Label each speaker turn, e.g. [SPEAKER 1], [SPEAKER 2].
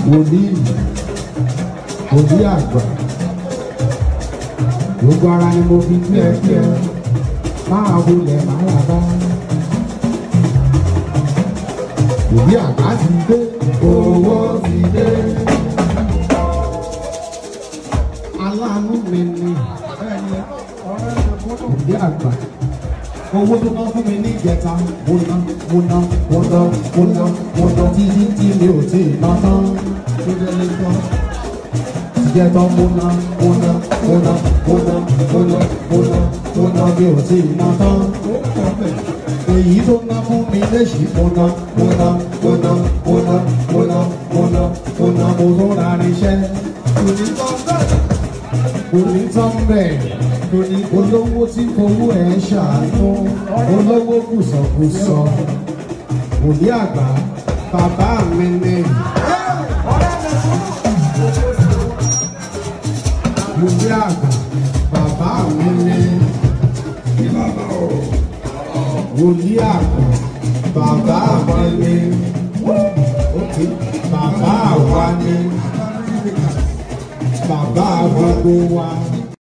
[SPEAKER 1] wòlíì wòlíì àgbà gbogbo ara ni mo fi kí ẹ kí ẹ máa wulẹ̀ máa rà bá wòlíì àgbà ti dé owó ti dé aláàánú mi ni wòlíì àgbà owó tó ná fún mi ní ìjẹta mo ná mo ná mo ná mo ná mo ná títí tí mi ò tí ì ná tán tó jẹ́ lé tán ìjẹta mo ná mo ná mo ná mo ná mo ná mo ná mo ná mi ò tí ì ná tán èyí tó ná fún mi léṣì mo ná mo ná mo ná mo ná mo ná mo ná mo ná mo tó ra irinṣẹ́ kò ní tán bẹ́ẹ̀ torí olówó tí fowó ẹ̀ ṣàánú olówó kùsọ̀kùsọ̀ òní àgbà bàbá mi ni. òní àgbà bàbá mi ni. òní àgbà bàbá mi ni. bàbá wa ni. bàbá gbogbo wa.